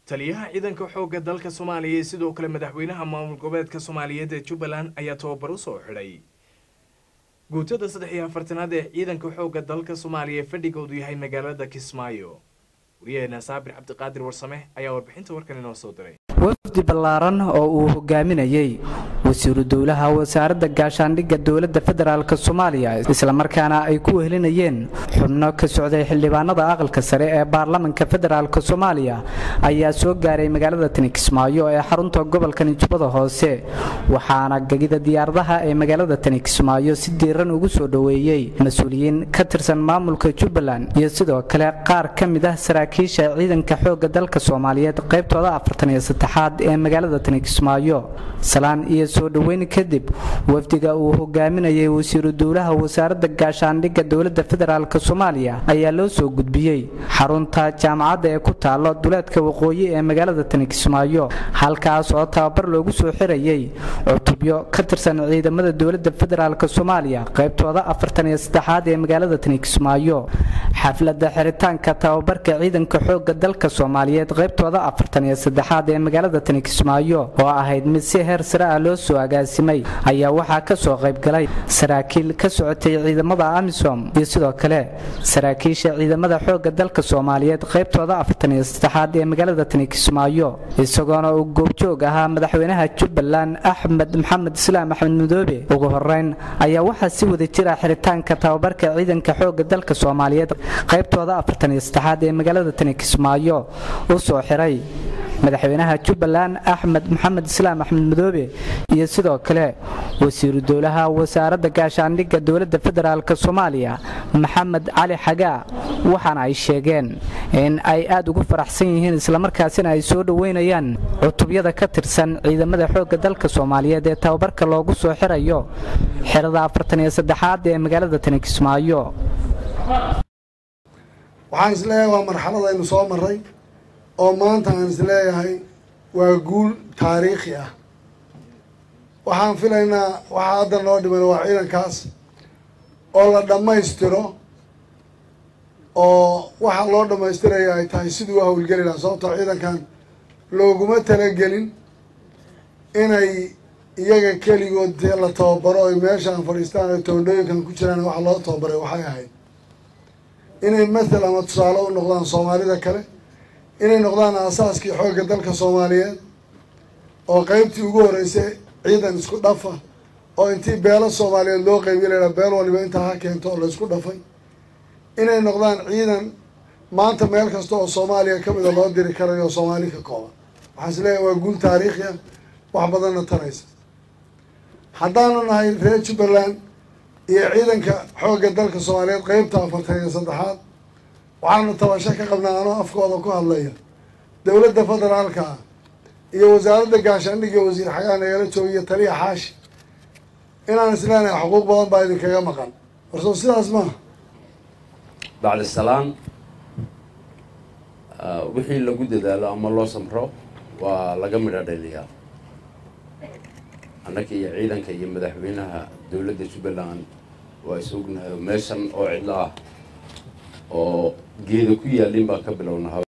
taliyaha ciidanka xoogga dalka soomaaliya iyo sidoo kale madaxweynaha maamul goboleedka soomaaliyeed ee jubbaland ayaa tababar u soo xidhay guutada saddex iyo afartanaad ee ciidanka xoogga dalka soomaaliya ee fadhigoodu yahay magaalada kismaayo wariyaheena saabir cabdiqaadir warsame ayaa warbixinta warkan inoo soo diray wafdi ballaaran oo uu hogaaminayey wasiiru dowlaha wasaaradda gaashaandhigga dowladda federaalk soomaaliya islamarkaana ay ku wehelinayeen xubno ka socday xildhibaanada aqalka sare ee baarlamanka federaalk soomaaliya ayaa soo gaaray magaalada tani kismaayo ee xarunta gobolka nijubada hoose waxaana gegida diyaaradaha ee magaalada tani kismaayo si diiran ugu soo dhoweeyey mas-uuliyiin ka tirsan maamulka jubbaland iyo sidoo kale qaar ka mid ah saraakiisha ciidanka xoogga dalka soomaaliyeed qaybtooda afartan iyo saddexaad ee magaalada tani kismaayo salaan iyo soo dhoweyn kadib wafdiga uu hogaaminayay wasiiru dowlaha wasaaradda gaashaandhigga dowladda federaalk soomaaliya ayaa loo soo gudbiyey xarunta jaamacadda ee ku taalo duleedka waqooyi ee magaalada tani kismaayo halkaas oo tababar loogu soo xirayey cutubyo ka tirsan ciidamada dowladda federaalk soomaaliya qaybtooda afartan iyo saddexaad ee magaalada tani kismaayo xafladda xiritaanka tababarka ciidanka xoogga dalka soomaaliyeed qaybtooda afartan iyo saddexaad ee magaalada tani kismaayo oo ahayd mid si heer sare ah loo soo agaasimay ayaa waxaa ka soo qaybgalay saraakiil ka socotay ciidamada amisom iyo sidoo kale saraakiisha ciidamada xoogga dalka soomaaliyeed qaybtooda afartan iyo saddexaad ee magaalada tani kismaayo isagoona uu goobjoog ahaa madaxweynaha jubbaland axmed maxamed islaam axmed madoobe ugu horeyn ayaa waxaa si wada jira xiritaanka tababarka ciidanka xoogga dalka soomaaliyeed qaybtooda afartan iyo saddexaad ee magaalada tani kismaayo u soo xiray madaxweynaha jubbaland axmed maxamed islaam axmed madoobe iyo sidoo kale wasiiru dowlaha wasaaradda gaashaandhigga dowladda federaalk soomaaliya maxamed cali xagaa waxaana ay sheegeen in ay aad ugu faraxsan yihiin islamarkaasina ay soo dhoweynayaan cutubyada ka tirsan ciidamada xoogga dalka soomaaliyeed ee tababarka loogu soo xirayo xirada afartan iyo saddexaad ee magaalada tani kismaayo waxaan isleeyahay waa marxalad aynu soo maray oo maanta aan isleeyahay waa guul taariikhi ah waxaan filaynaa waxaa hadda noo dhiman waa ciidankaas oo la dhammaystiro oo waxa loo dhammaystiraya ay tahay siduu u hawlgeli lahaa sababtoo ciidankan looguma talagelin inay iyaga keligood dee la tababaro oy meeshaan fadhiistaan oy toondhooyinkan ku jiraan waxa loo tababaray waxay ahayd inay mathal ama tusaale u noqdaan soomaalida kale inay noqdaan aasaaskii xoogga dalka soomaaliyeed oo qeybtii ugu horreysay ciidan isku dhafa oo intii beelo soomaaliyeed loo qeybiya laydhaha beel waliba intaa ha keento oo la isku dhafay inay noqdaan ciidan maanta meel kasta oo soomaaliya ka mida loo diri karayo oo soomaali ka kooban waxaan is leeyahay waa guul taariikhi ah wax badanna taraysa haddaanu nahay reer jubbaland iyo ciidanka xoogga dalka soomaaliyeed qeybta afartan iyo saddexaad waxaanu tabasho ka qabnaa anoo afkooda ku hadlaya dowladda federaalka ah iyo wasaaradda gaashaandhigga wasiir xagaan nagala joogiyo taliya xaashi inaan isleenahay xuquuq badan baa idinkaga maqan warsoo sidaas maaha bacdi salaan wixii lagu dadaalo ama loo samro waa laga midho dhaliyaa annaka iyo ciidanka iyo madaxweynaha dowladda jubbaland waa is ognahay meeshan oo cidlo ah oo geeda ku yaalin baan ka bilownaa